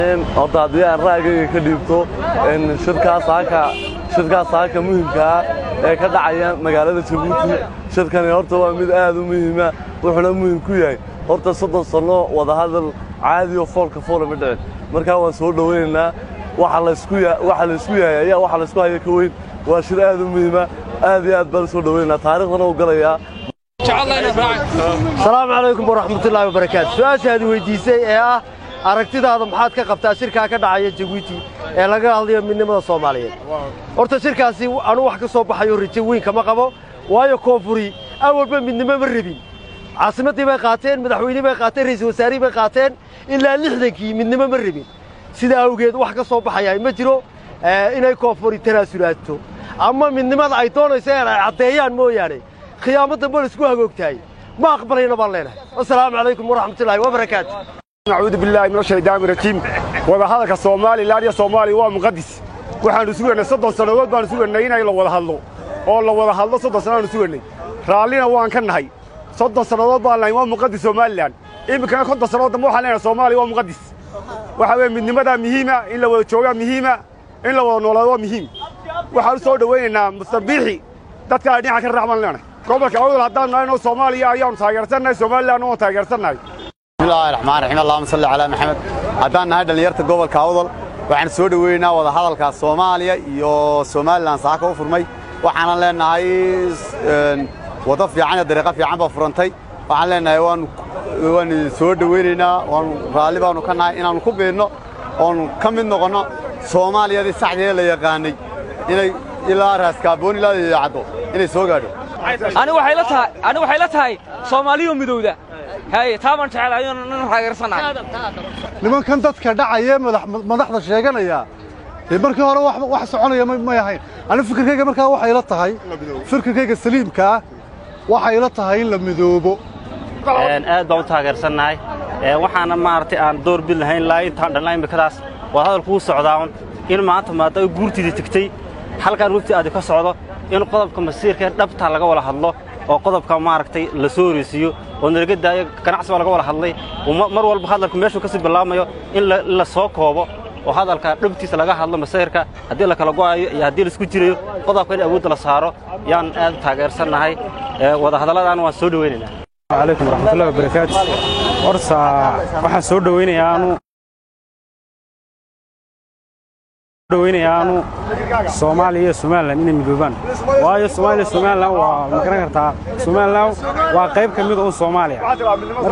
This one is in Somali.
horta haddii aan ra'yigayga ka dhiibto shirkaas saaka shirkaas saaka muhimkaa ee ka dhacaya magaalada jabuuti shirkani horta waa mid aad u muhiima wuxuuna muhim ku yahay horta soddon sanno wadahadal caadi oo foolka foola ma dhicin markaa waan soo dhowaynaynaa waxa laysku yahay ayaa waxa laysku haya ka weyn waa shir aad u muhiima aad iyo aad baan soo dhowaynaynaa taariikhdana u galayaa asalaamu calaykum waraxmatullaahi wabarakaatu su-aashaadi weyddiisay ee ah aragtidaada maxaad ka qabtaa shirkaa ka dhacaya jabuuti ee laga hadlayo midnimada soomaaliyeed horta shirkaasi anuu wax ka soo baxayo rajo weyn kama qabo waayo koonfuri awalba midnimo ma rabin caasimaddii bay qaateen madaxweynihii bay qaateen ra'iisul wasaarihii bay qaateen ilaa lixdankii midnimo ma rabin sidaa awgeed wax ka soo baxayaa ma jiro inay koonfuri tanaasulaato ama midnimada ay doonayso in ay caddeeyaan mooyaane khiyaamo dambe laisku hagoogtahay ma aqbalayna baan leenahay wasalaamu calaykum waraxmatullaahi wabarakaatu nacuudu billaahi min ashaydaani rajiim wadahadalka soomaalilan iyo soomaaliya waa muqadis waxaannu sugaynay soddon sannadood baannu sugaynay inay la wada hadlo oo la wada hadlo soddon sannaanu sugaynay raallina waan ka nahay soddon sannadood baan lahayn waa muqadis somalilan iminkana konton sannadood dambe waxaan leenahay soomaaliya waa muqadis waxaa weeye midnimadaa muhiima in la wada joogaa muhiima in la wada noolaado waa muhiim waxaan u soo dhowaynaynaa mustabiixi dadka ay dhinaca ka raac baan leenahay gobolka awdal haddaan nahayno soomaaliya ayaannu taageersannahay somalilanna waan taageersannahay bismillahi raxmaan raxiim allahuma salli calaa maxamed haddaan nahay dhallinyarta gobolka awdal waxaan soo dhoweynaynaa wada hadalka soomaaliya iyo somalilan saaka u furmay waxaanan leenahay waddo fiican iyo dariiqo fiican baa furantay waxaan leenahay waan waan soo dhoweynaynaa waanu raalli baanu ka nahay inaannu ku biidno oonu ka mid noqonno soomaaliyadii saxdeeda la yaqaanay inay ilaa raaskaaboon ilaa caddo inay soo gaadho ani waxay la tahay ani waxay la tahay soomaaliyo midowda haye taa baan jecelahay inaan taageersanahay nimankan dadka dhacaya madaxda sheeganaya ee markii hore wax soconaya may ahayn ani fikirkayga markaa waxay la tahay fikirkayga saliimkaa waxay la tahay in la midoobo aad baan u taageersannahay waxaana maaragtay aan door bid lahayn ilaa intaan dhalnaa imikadaas waa hadalkuu socdaaun in maanta maada guurtiidii tegtey halkaan wefti aadi ka socdo in qodobka masiirka ee dhabta laga wada hadlo oo qodobka maaragtay la soo horeysiiyo oo nalaga daayo ganacsi baa laga wada hadlay mar walba hadalku meeshuu ka sii bilaabmayo in la soo koobo oo hadalka dhabtiisa laga hadlo masiirka haddii la kala go'ayo iyo haddii laisku jirayo qodobka in awoodda la saaro yaan aad u taageersannahay wadahadalladaana waan soo dhowaynaynaa calaykum waraxmatullahi wabarakaatu horta waxaan soo dhowaynayaa anu dhowaynayaa anu soomaaliya iyo somalilan inay midoobaan waayo soomaaliya somalilan waa ma garan kartaa somalilan waa qayb ka mid un soomaaliya